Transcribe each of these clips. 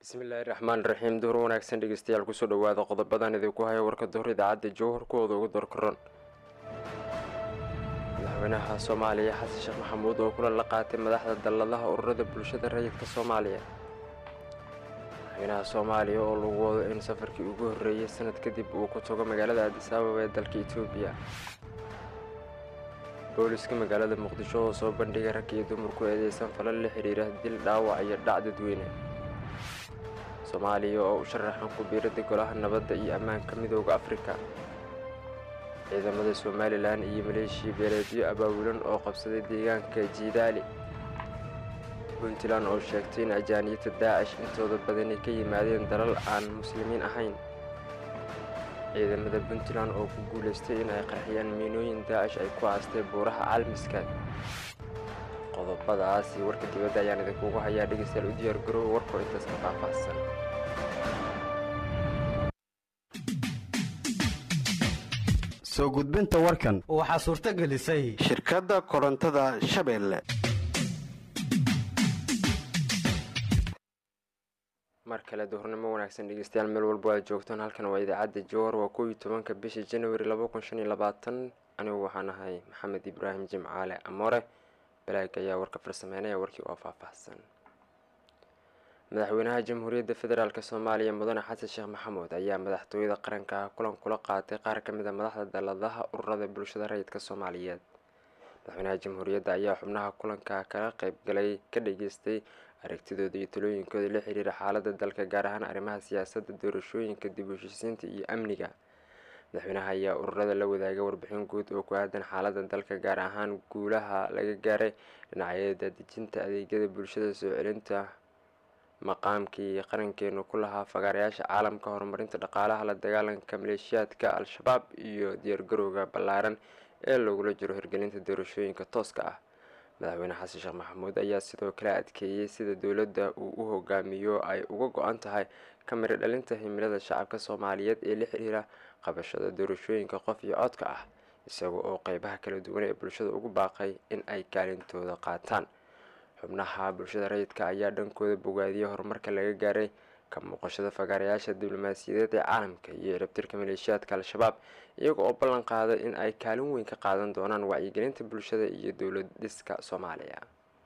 bismillaahi raxmaan raxiim duhur wanaagsan dhegeystayaal kusoo dhawaada qodobadan idinku haya warka duhur idaacadda jowhar kuwooda ugu dorkaron madaxweynaha soomaaliya xasan sheekh maxamuud oo kulan la qaatay madaxda dalladaha ururada bulshada rayidka soomaaliya madaxweynaha soomaaliya oo lagu wado in safarkii ugu horreeyay sanad kadib uu ku tago magaalada addis ababa ee dalka etoobiya booliska magaalada muqdisho oo soo bandhigay rag iyo dumar ku eedeysan falal la xidhiira dil dhaawac iyo dhac dadweyne soomaaliya oo u sharaxan ku biirada golaha nabadda iyo ammaanka midooda afrika ciidamada somalilan iyo maleeshiya beeleedyo abaawilan oo qabsaday deegaanka jiidaali puntland oo sheegtay in ajaaniyadda daacish intooda badani ka yimaadeen dalal aan muslimiin ahayn ciidamada puntland oo ku guulaystay in ay qarxiyaan miinooyin daacish ay ku aastay buuraha caalmiska qodobadaasi warka dibadda ayaan idinkugu hayaa dhegeystayaal u diyaar garoowa warkoo intaas ka faahfaahsan soo gudbinta warkan waxaa suurto gelisay shirkadda korontada shabeelle mar kale duhurnimo wanaagsan dhegeystayaal meel walba aad joogtaan halkan waa idaacadda jowhar waa kow iyo tobanka bisha januari laba kun shan iyo labaatan anigu waxaan ahay maxamed ibraahim jimcaale amoore balaag ayaa warka farsameynaya warkii oo faahfaahsan madaxweynaha jamhuuriyadda federaalk soomaaliya mudane xasan sheekh maxamuud ayaa madaxtooyada qaranka kulan kula qaatay qaar ka mid a madaxda dalladaha ururada bulshada rayidka soomaaliyeed madaxweynaha jamhuuriyadda ayaa xubnaha kulanka kala qeybgalay ka dhageystay aragtidooda iyo talooyinkooda la xiriira xaaladda dalka gaar ahaan arrimaha siyaasadda doorashooyinka dib u heshiisiinta iyo amniga madaxweynaha ayaa ururada la wadaagay warbixin guud oo ku aadan xaaladda dalka gaar ahaan guulaha laga gaaray dhinacyada daadejinta adeegyada bulshada soo celinta maqaamkii qarankeenu ku lahaa fagaarayaasha caalamka horumarinta dhaqaalaha la dagaalanka maleeshiyaadka al-shabaab iyo diyaargarowga ballaaran ee lagula jiro hirgelinta doorashooyinka tooska ah madaxweyne xasan sheekh maxamuud ayaa sidoo kale adkeeyey sida dowladda uu u hogaamiyo ay uga go-an tahay kamira dhalinta himilada shacabka soomaaliyeed ee la xiriira qabashada doorashooyinka qof iyo codka ah isaga oo qeybaha kala duwan ee bulshada ugu baaqay in ay kaalintooda qaataan xubnaha bulshada rayidka ayaa dhankooda bogaadiyey horumarka laga gaaray ka muuqashada fagaarayaasha diblomaasiyadeed ee caalamka iyo ciribtirka maleeshiyaadka al-shabaab iyaga oo ballan qaaday in ay kaalin weyn ka qaadan doonaan wacyigelinta bulshada iyo dowlad dhiska soomaaliya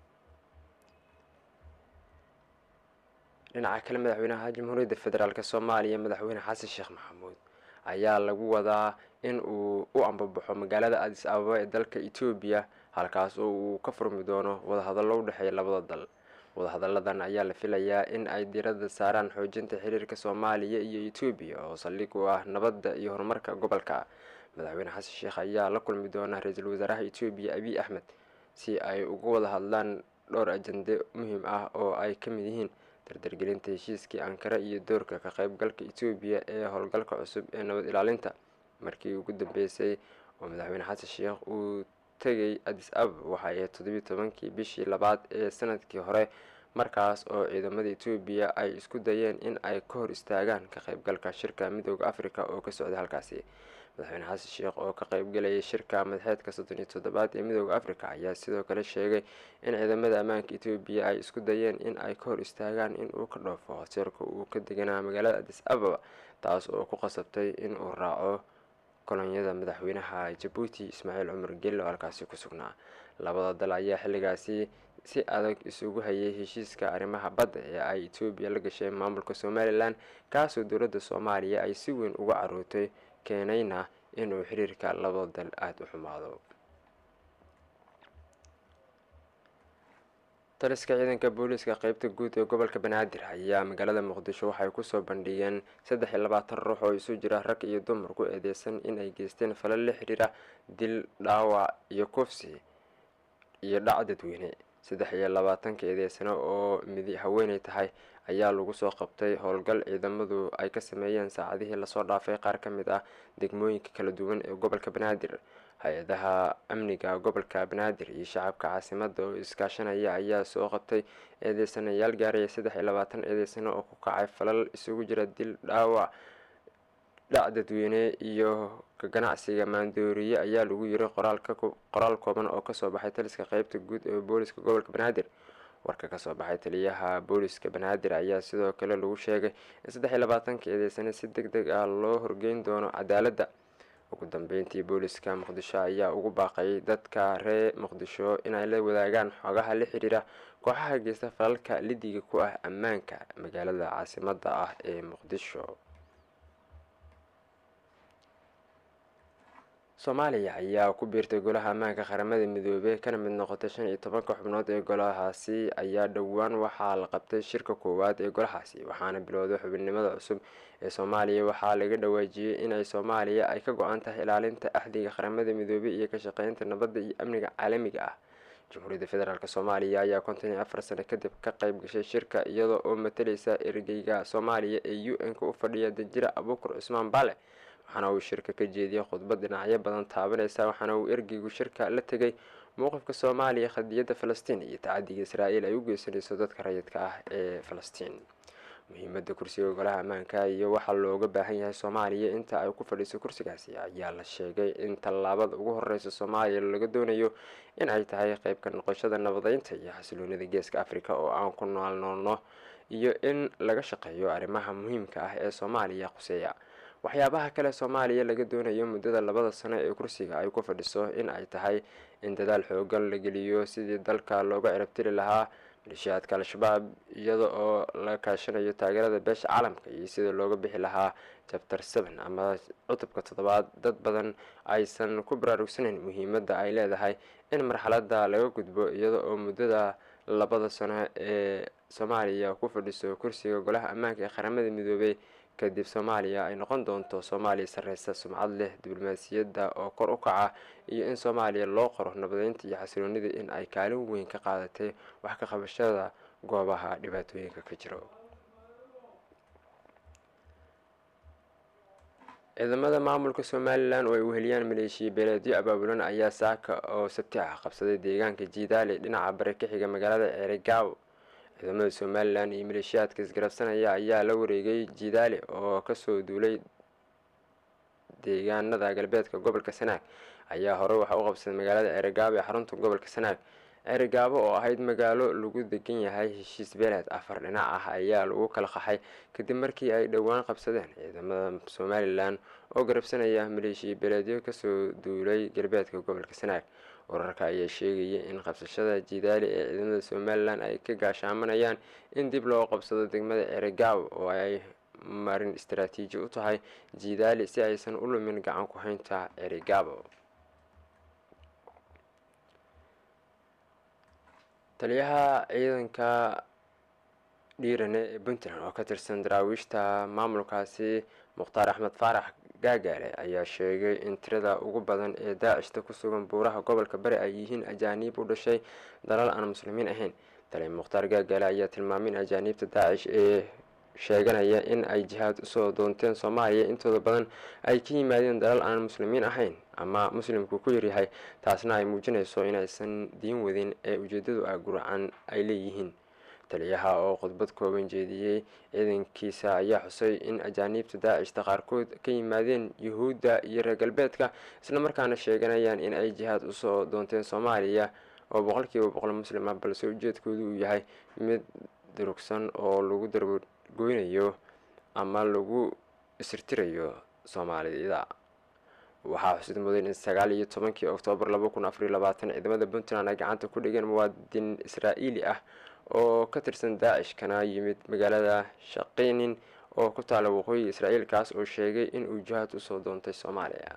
dhinaca kale madaxweynaha jamhuuriyadda federaalk soomaaliya madaxweyne xasan sheekh maxamuud ayaa lagu wadaa in uu u ambabaxo magaalada addis ababa ee dalka etoobiya halkaas oo uu ka furmi doono wadahadallo u dhexeeya labada dal wadahadalladan ayaa la filayaa in ay diiradda saaraan xoojinta xiriirka soomaaliya iyo etoobiya oo saldhig u ah nabadda iyo horumarka gobolka madaxweyne xasan sheekh ayaa la kulmi doona ra-iisul wasaaraha etoobiya abiy axmed si ay uga wada hadlaan dhowr ajande muhiim ah oo ay ka mid yihiin dardargelinta heshiiskii ankara iyo doorka ka qaybgalka etoobiya ee howlgalka cusub ee nabad ilaalinta markii ugu dambeysay oo madaxweyne xasan sheekh uu tegay addis ababa waxa ay toddobiyi tobankii bishii labaad ee sanadkii hore markaas oo ciidamada etoobiya ay isku dayeen in ay ka hor istaagaan ka qaybgalka shirka midooda africa oo ka socday halkaasi madaxweyne xasan sheekh oo ka qaybgalayay shirka madaxeedka soddon iyo toddobaad ee midooda africa ayaa sidoo kale sheegay in ciidamada ammaanka etoobiya ay isku dayeen in ay ka hor istaagaan in uu ka dhoofo hoteelka uu ka deganaa magaalada addis ababa taas oo ku qasabtay in uu raaco kolonyada madaxweynaha jabuuti ismaaciil cumar gello halkaasi ku sugnaa labada dal ayaa xilligaasi si adag isugu hayay heshiiska arrimaha badda ee ay etoobiya la gashay maamulka somalilan kaasoo dowladda soomaaliya ay si weyn uga carootay keenayna inuu xiriirka labada dal aada u xumaado taliska ciidanka booliiska qeybta guud ee gobolka banaadir ayaa magaalada muqdisho waxay kusoo bandhigeen saddex iyo labaatan ruux oo isu jira rag iyo dumar ku eedeysan in ay geysteen falal la xiriira dil dhaawac iyo kufsi iyo dhac dadweyne saddex iyo labaatanka eedeysano oo midi haweeney tahay ayaa lagu soo qabtay howlgal ciidamadu ay ka sameeyeen saacadihii lasoo dhaafay qaar ka mid ah degmooyinka kala duwan ee gobolka banaadir hay-adaha amniga gobolka banaadir iyo shacabka caasimada oo iskaashanaya ayaa soo qabtay eedeysanayaal gaaraya saddex iyo labaatan eedeysano oo ku kacay falal isugu jira dil dhaawac dhac dadweyne iyo ka ganacsiga maandooriye ayaa lagu yiri qoraal kooban oo kasoo baxay taliska qeybta guud ee booliska gobolka banaadir warka kasoo baxay taliyaha booliska banaadir ayaa sidoo kale lagu sheegay in saddex iyo labaatanka eedeysane si deg deg ah loo horgeyn doono cadaaladda ugu dambeyntii booliska muqdisho ayaa ugu baaqay dadka reer muqdisho inay la wadaagaan xogaha la xiriira kooxaha geysta falalka lidiga ku ah ammaanka magaalada caasimada ah ee muqdisho soomaaliya ayaa ku biirtay golaha ammaanka qaramada midoobey kana mid noqotay shan iyo tobanka xubnood ee golahaasi ayaa dhowaan waxaa la qabtay shirka koowaad ee golahaasi waxaana bilowday xubinimada cusub ee soomaaliya waxaa laga dhawaajiyey inay soomaaliya ay ka go-an tahay ilaalinta axdiga qaramada midoobey iyo ka shaqeynta nabadda iyo amniga caalamiga ah jamhuuriyadda federaalk soomaaliya ayaa konton iyo afar sano kadib ka qayb gashay shirka iyada oo matalaysa ergeyga soomaaliya ee u n-ka u fadhiya danjira abuukur cusmaan baale waxaana uu shirka ka jeediyey khudbad dhinacyo badan taabanaysa waxaana uu ergeygu shirka la tegay mowqifka soomaaliya khadiyadda falastiin iyo tacadiga israa'iil ay u geysanayso dadka rayidka ah ee falastiin muhiimadda kursiga golaha ammaanka iyo waxaa looga baahan yahay soomaaliya inta ay ku fadhiiso kursigaasi ayaa la sheegay in tallaabada ugu horeysa soomaaliya laga doonayo in ay tahay qeyb ka noqoshada nabadeynta iyo xasiloonida geeska africa oo aan ku noolnoolno iyo in laga shaqeeyo arrimaha muhiimka ah ee soomaaliya quseeya waxyaabaha kale soomaaliya laga doonayo muddada labada sano ee kursiga ay ku fadhiso in ay tahay in dadaal xoogan la geliyo sidii dalka looga cirabtiri lahaa malishiyaadka al-shabaab iyada oo la kaashanayo taageerada beesha caalamka iyo sida looga bixi lahaa jabtar seven ama cutubka toddobaad dad badan aysan ku baraarugsanayn muhiimadda ay leedahay in marxaladda laga gudbo iyada oo muddada labada sano ee soomaaliya ku fadhiso kursiga golaha ammaanka ee qaramada midoobey kadib soomaaliya ay noqon doonto soomaaliya sarreysa sumcad leh diblomaasiyadda oo kor u kaca iyo in soomaaliya loo qoro nabadeynta iyo xasiloonida in ay kaalin weyn ka qaadatay wax ka qabashada goobaha dhibaatooyinka ka jiro ciidamada maamulka somalilan oo ay weheliyaan maleeshiya beeleedyo abaabulan ayaa saaka oo sabti ah qabsaday deegaanka jiidaale dhinaca bari ka xiga magaalada ceerigaawo ciidamada somalilan iyo maleeshiyaadka isgarabsanaya ayaa la wareegay jiidaale oo kasoo duulay deegaanada galbeedka gobolka sanaag ayaa hore waxaa u qabsaday magaalada ceerigaabo ee xarunta gobolka sanaag ceerigaabo oo ahayd magaalo lagu degan yahay heshiis beeleed afar dhinac ah ayaa lagu kala qaxay kadib markii ay dhowaan qabsadeen ciidamada somalilan oo garabsanaya maleeshiya beeleedyo kasoo duulay galbeedka gobolka sanaag wararka ayaa sheegaya in qabsashada jiidaali ee ciidamada somalilan ay ka gaashaamanayaan in dib loo qabsado degmada ceerigaabo oo ay marin istaraatiiji u tahay jiidaali si aysan u lumin gacan ku haynta ceerigaabo taliyaha ciidanka dhiirane ee puntland oo ka tirsan daraawiishta maamulkaasi mukhtaar axmed faarax gaagaale ayaa sheegay in tirada ugu badan ee daacishta ku sugan buuraha gobolka bari ay yihiin ajaaniib u dhashay dalal aan muslimiin ahayn taliya mukhtaar gaagaale ayaa tilmaamay in ajaaniibta daacish ee sheeganaya in ay jihaad usoo doonteen soomaaliya intooda badan ay ka yimaadeen dalal aan muslimiin ahayn ama muslimku ku yaryahay taasna ay muujinayso inaysan diin wadin ee ujeedadu ah guracan ay leeyihiin taliyaha oo khudbad kooban jeediyey ciidankiisa ayaa xusay in ajaaniibta daacishta qaarkood ka yimaadeen yuhuudda iyo reer galbeedka islamarkaana sheeganayaan in ay jihaad usoo doonteen soomaaliya oo boqolkiiba boqol muslim ah balse ujeedkoodu uu yahay mid durugsan oo lagu dargoynayo ama lagu isirtirayo soomaalida waxaa xusid mudan in sagaal iyo tobankii oktoobar laba kun afariyo labaatan ciidamada puntland ay gacanta ku dhigeen muwaadin israa'iili ah oo ka tirsan daacish kana yimid magaalada shaqinin oo ku taala waqooyiga israa'iil kaas oo sheegay in uu jihaad usoo doontay soomaaliya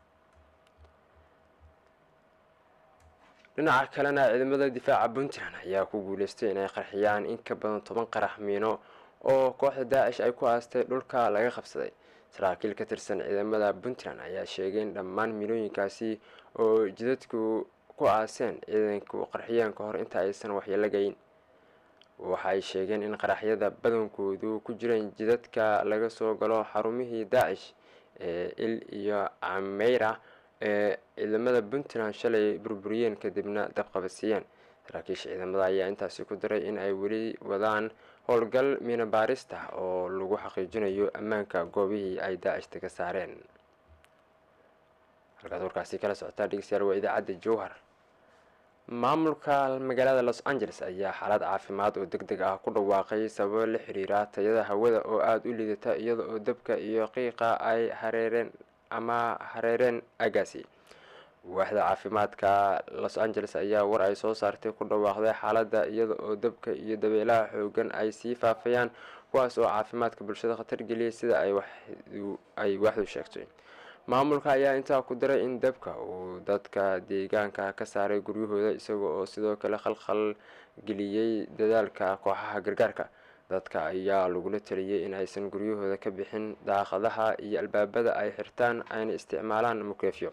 dhinaca kalena ciidamada difaaca puntland ayaa ku guuleystay inay qarxiyaan in ka badan toban qarax miino oo kooxda daacish ay ku aastay dhulka laga qabsaday saraakiil ka tirsan ciidamada puntland ayaa sheegay in dhammaan miinooyinkaasi oo jidadku ku aaseen ciidanku qarxiyeen ka hor inta aysan waxyeelo geyn waxay sheegeen in qaraxyada badankoodu ku jireen jidadka laga soo galo xarumihii daacish ee il iyo cameyra ee ciidamada puntland shalay burburiyeen kadibna dabqabadsiiyeen saraakiisha ciidamada ayaa intaasi ku daray in ay weli wadaan howlgal miina baarista oo lagu xaqiijinayo ammaanka goobihii ay daacishta ka saareen halkaad warkaasi kala socotaa dhegeystayaal waa idaacadda jowhar maamulka magaalada los angeles ayaa xaalad caafimaad oo deg deg ah ku dhawaaqay sababo la xiriira tayada hawada oo aada u liidata iyada oo dabka iyo qiiqa ay hareereen ama hareereen agaasi waaxda caafimaadka los angeles ayaa war ay soo saartay ku dhawaaqday xaaladda iyada oo dabka iyo dabeelaha xoogan ay sii faafayaan kuwaas oo caafimaadka bulshada khatar geliyay sida ay waaxdu sheegtay maamulka ayaa intaa ku daray in dabka uu dadka deegaanka ka saaray guryahooda isaga oo sidoo kale khalkhal geliyey dadaalka kooxaha gargaarka dadka ayaa lagula taliyey in aysan guryahooda ka bixin daaqadaha iyo albaabada ay xirtaan ayna isticmaalaan mukeefyo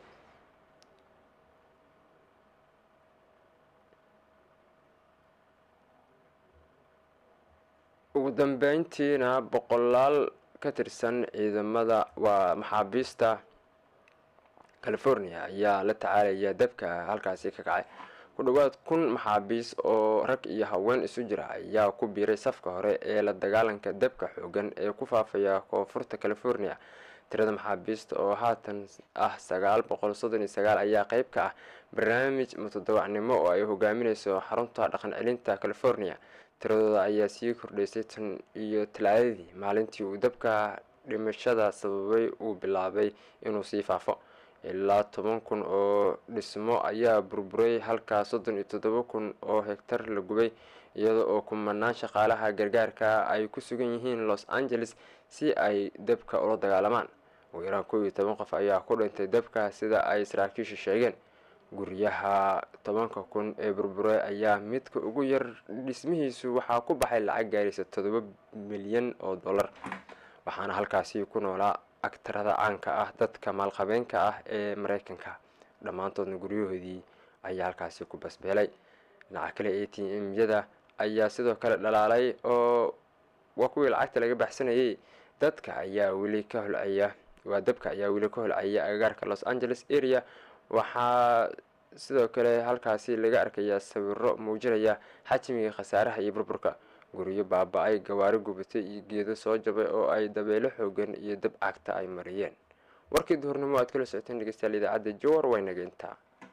ugu dambeyntiina boqolaal ka tirsan ciidamada waa maxaabiista california ayaa la tacaalaya dabka halkaasi ka kacay ku dhowaad kun maxaabiis oo rag iyo haween isu jira ayaa ku biiray safka hore ee la dagaalanka dabka xoogan ee ku faafaya koonfurta california tirada maxaabiista oo haatan ah sagaal boqol soddon iyo sagaal ayaa qeyb ka ah barnaamij mutadawacnimo oo ay hogaamineyso xarunta dhaqan celinta california tiradooda ayaa sii kordhaysay tan iyo talaadadii maalintii uu dabka dhimashada sababay uu bilaabay inuu sii faafo ilaa toban kun oo dhismo ayaa burburay halkaa soddon iyo toddoba kun oo hegtar la gubay iyada oo kumanaan shaqaalaha gargaarka ay ku sugan yihiin los angeles si ay dabka ula dagaalamaan ugu yaraan kow iyo toban qof ayaa ku dhintay dabka sida ay saraakiishu sheegeen guryaha tobanka kun ee burburay ayaa midka ugu yar dhismihiisu waxaa ku baxay lacag gaaraysa toddoba milyan oo dollar waxaana halkaasi ku noolaa agtarada caanka ah dadka maalqabeenka ah ee mareykanka dhammaantoodna guryahoodii ayaa halkaasi ku basbeelay dhinaca kale a t m-yada ayaa sidoo kale dhalaalay oo waa kuwii lacagta laga baxsanayay dadka ayaa weli ka holcaya waa dabka ayaa weli ka holcaya agagaarka los angeles area waxaa sidoo kale halkaasi laga arkayaa sawiro muujinaya xajmiga khasaaraha iyo burburka guryo baaba-ay gawaari gubatay iyo geedo soo jabay oo ay dabeelo xoogan iyo dab cagta ay mariyeen warkii duhurnimo aad kala socoteen dhegeystayaal idaacadda jowar waynageyntaa